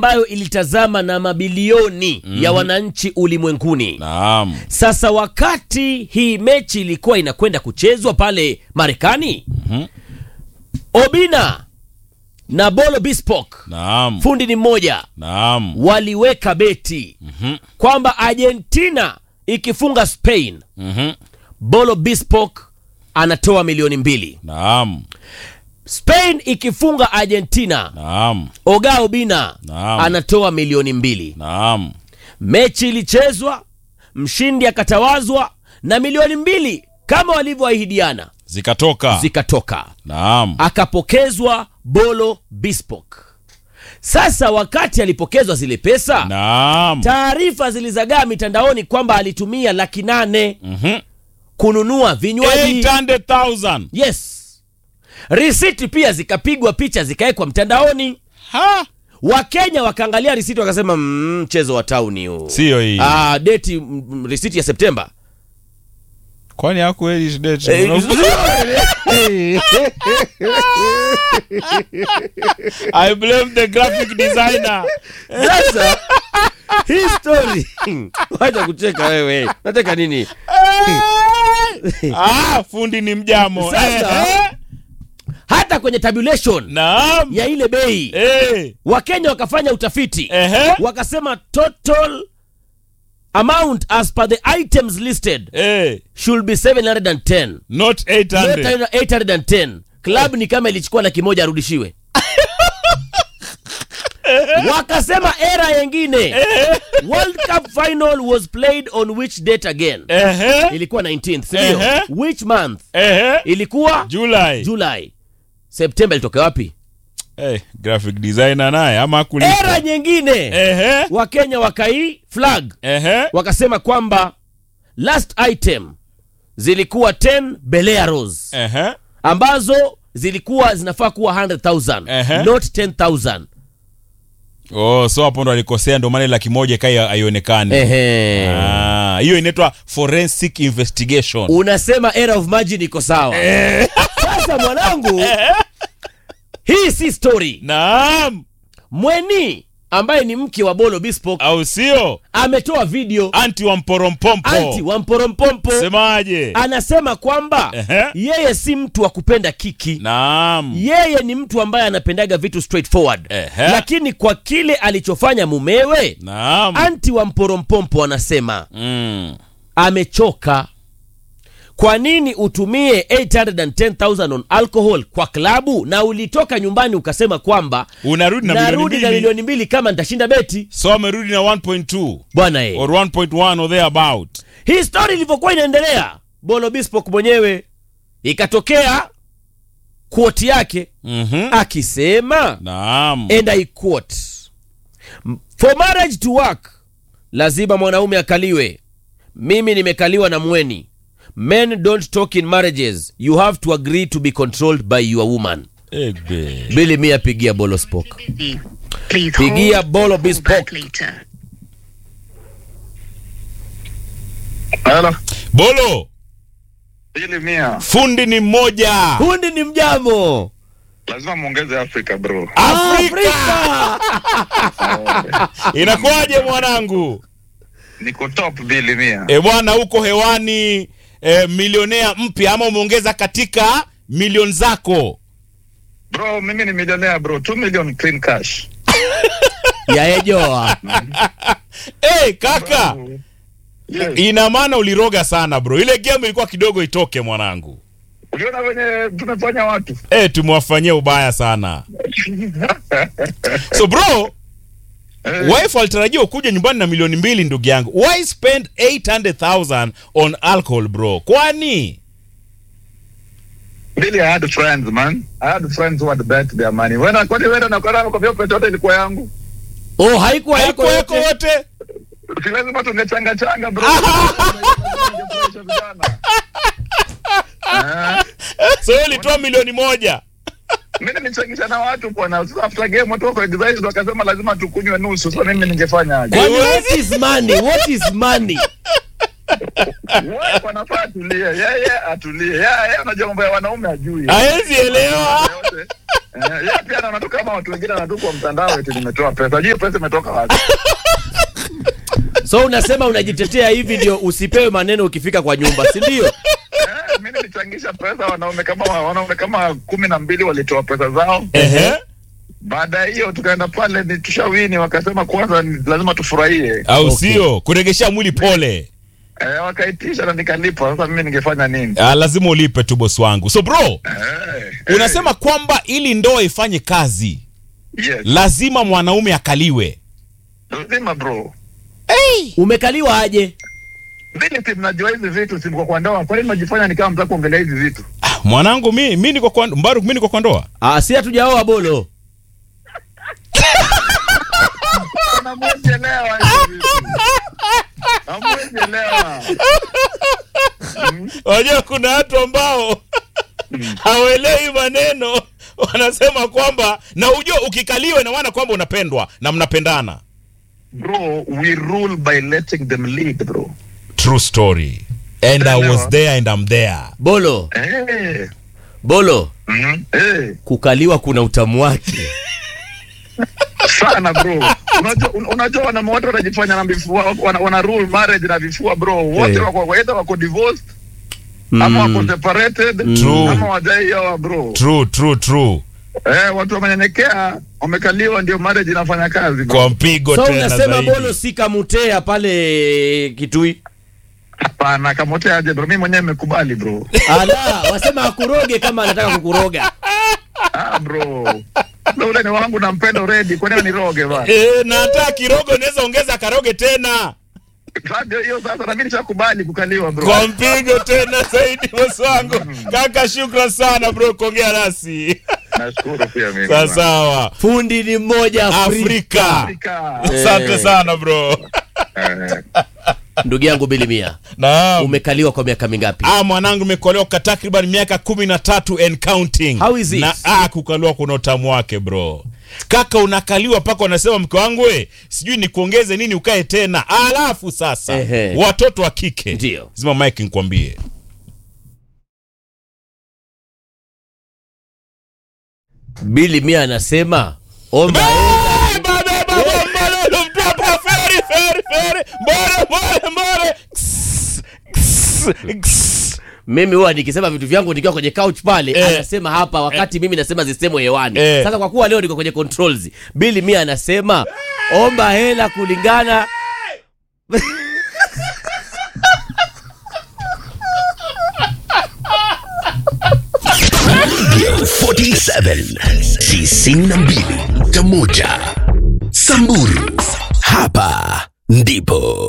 ambayo ilitazama na mabilioni ya wananchi ulimwenguni. Naam. Sasa wakati hii mechi ilikuwa inakwenda kuchezwa pale Marekani, Obina na Bolo Bispok, Naam. fundi ni mmoja, Naam. waliweka beti kwamba Argentina ikifunga Spain, Mhm. Bolo Bispok anatoa milioni mbili. Naam. Spain ikifunga Argentina, Naam. Oga Obina Naam. anatoa milioni mbili. Naam. Mechi ilichezwa, mshindi akatawazwa na milioni mbili kama walivyoahidiana Zikatoka. zikatoka, Naam. akapokezwa Bolo Bispok. Sasa wakati alipokezwa zile pesa, Naam. taarifa zilizagaa mitandaoni kwamba alitumia laki nane Mhm. kununua vinywaji. 800,000. Yes, risiti pia zikapigwa picha zikawekwa mtandaoni. Ha? Wakenya wakaangalia risiti wakasema, "Mm, mchezo wa tauni huu Sio hii. Ah, deti mm, mm, risiti ya Septemba Kwani hakueli date? Eh, I blame the graphic designer. Sasa hii story wacha kucheka wewe, nataka nini? ah, fundi ni mjamo. Sasa- Eh, eh. Hata kwenye tabulation Naam. ya ile bei Eh. Wakenya wakafanya utafiti Ehe. wakasema total amount as per the items listed Eh. should be 710 Not 800. 810 club ni kama ilichukua laki moja arudishiwe wakasema era yengine world cup final was played on which date again Ehe. ilikuwa 19th sindio Ehe. which month Ehe. ilikuwa July. july septemba ilitoka wapi Eh, graphic designer naye ama kulipa. era nyingine Ehe. wakenya wakai flag Ehe. wakasema kwamba last item zilikuwa 10 belearos Ehe. ambazo zilikuwa zinafaa kuwa 100000 Ehe. not 10000 Oh, so hapo ndo alikosea ndo maana ile laki moja kai haionekani. Ehe. Ah, hiyo inaitwa forensic investigation. unasema era of margin iko sawa sasa mwanangu hii si story Naam. mweni ambaye ni mke wa bolo bispok Au sio? ametoa video Anti wa mporompompo. anti wa mporompompo Semaje? anasema kwamba Ehe. yeye si mtu wa kupenda kiki Naam. yeye ni mtu ambaye anapendaga vitu straightforward Ehe. lakini kwa kile alichofanya mumewe Naam. anti wa mporompompo anasema Mm. amechoka kwa nini utumie 810000 on alcohol kwa klabu na ulitoka nyumbani ukasema kwamba Unarudi na milioni narudi na mbili. milioni mbili kama nitashinda beti So amerudi na 1.2 bwana e. or 1.1 or thereabout. hii story ilivyokuwa inaendelea bolo bispok mwenyewe ikatokea quote yake Mhm. akisema Naam. and I quote, for marriage to work lazima mwanaume akaliwe mimi nimekaliwa na mweni men don't talk in marriages you have to agree to be controlled by your woman Egbe. bili mia pigia bolo spok busy. Please Pigia hold. bolo Call bespoke. back later. Halo. Bolo, Ili mia. fundi ni mmoja. hundi ni mjamo Lazima muongeze Afrika bro. Afrika. Inakuwaje mwanangu? Niko top bili mia. E bwana, uko hewani e, milionea mpya ama umeongeza katika milioni zako? Bro, mimi ni milionea bro. 2 million clean cash. yaejoa Hey, kaka, Yes. ina maana uliroga sana bro. Ile game ilikuwa kidogo itoke mwanangu. Uliona venye tumefanya watu. E, tumewafanyia ubaya sana. So bro, Eh, wife alitarajia ukuja nyumbani na milioni mbili ndugu yangu. Why spend 800,000 on alcohol bro? Kwani? Really, I had friends man. I had friends who had bet their money. Wena kwani wena na kwa kwa vyo pesa yote ilikuwa yangu. oh haikuwa yako Haiko yako yote wote? Si lazima tungechanga changa bro. Tungefurahisha vijana. Eh, So wewe ulitoa milioni moja. Mimi nimechangisha na watu bwana. Sasa after game watu wako excited wakasema lazima tukunywe nusu. Sasa mimi ningefanya aje? Kwani what is money what is money Wewe wanafaa atulie. Yeye atulie. Yeye unajua mambo ya wanaume ajui. Haezi elewa. Yote. Eh, yeye pia anaona tu kama watu wengine wanatu kwa mtandao eti nimetoa pesa. Hiyo pesa imetoka wapi? so unasema unajitetea hivi ndio usipewe maneno ukifika kwa nyumba si ndio Eh, mimi nilichangisha pesa wanaume kama wanaume kama kumi na mbili walitoa pesa zao. Ehe. Baada ya hiyo tukaenda pale ni tushawini, wakasema kwanza ni lazima tufurahie. au Okay. sio kuregeshea mwili pole Eh, wakaitisha na nikalipa. Sasa mimi ningefanya nini? ah, lazima ulipe tu bosi wangu so bro Eh, eh, unasema kwamba ili ndoa ifanye kazi yes. lazima mwanaume akaliwe Lazima bro. umekaliwa aje Vile si mnajua hizi vitu si mko kwa ndoa. Kwa nini mnajifanya ni kama mtaka kuongelea hizi vitu? ah, mwanangu mi, mi niko kwa mbaruk mi niko kwa ndoa ah, si hatujaoa bolo Hamwezielewa hizi vitu. Hamwezielewa. wajua kuna watu ambao hawaelewi maneno wanasema kwamba na ujua ukikaliwa ina maana kwamba unapendwa na mnapendana Bro, we rule by letting them lead, bro. true story and i was there and i'm there bolo Eh. bolo Mhm. Eh. kukaliwa kuna utamu wake Sana bro. Unajua un- unajua wanaume wote wanajifanya na vifua wana, wana rule marriage na vifua bro. Wote Eh. wako either wako divorced ama wako separated True. ama wajaioa bro. true true true Eh, watu wamenyenyekea, wamekaliwa ndio marriage inafanya kazi bro. kwa mpigo so tena unasema zaidi. bolo si kamutea pale kitui Hapana, kamotea aje bro. Mimi mwenyewe nimekubali bro. ala wasema akuroge kama anataka kukuroga Ah bro. Ndio ule ni wangu nampenda already. Kwa nini niroge bana? Eh, na hata kirogo unaweza ongeza karoge tena Sasa ndio hiyo sasa na mimi nishakubali kukaliwa bro. kwa mpigo tena zaidi bosi wangu kaka shukran sana bro kuongea nasi Nashukuru pia mimi. sawa sawa fundi ni mmoja afrika afrika Afrika. asante sana bro Eh. ndugu yangu bilimia naam umekaliwa kwa miaka mingapi Ah, mwanangu imekolewa kwa takriban miaka kumi na tatu and counting. How is it? Na ah, kukaliwa kuna utamu wake bro. Kaka unakaliwa mpaka unasema mke wangu we, sijui nikuongeze nini ukae tena. Alafu sasa Ehe. watoto wa kike. Ndio. Zima mike nikwambie. bilimia anasema omba Eh, baba, baba, mbona mtoto feri feri feri. Mbona mbona mbona. Ks, ks, ks. mimi huwa nikisema vitu vyangu nikiwa kwenye couch pale Eh. anasema hapa wakati mimi nasema zisemwe hewani Eh. sasa kwa kuwa leo niko kwenye controls bili mia anasema omba hela kulingana 47 tisini na mbili nukta moja Samburu, hapa ndipo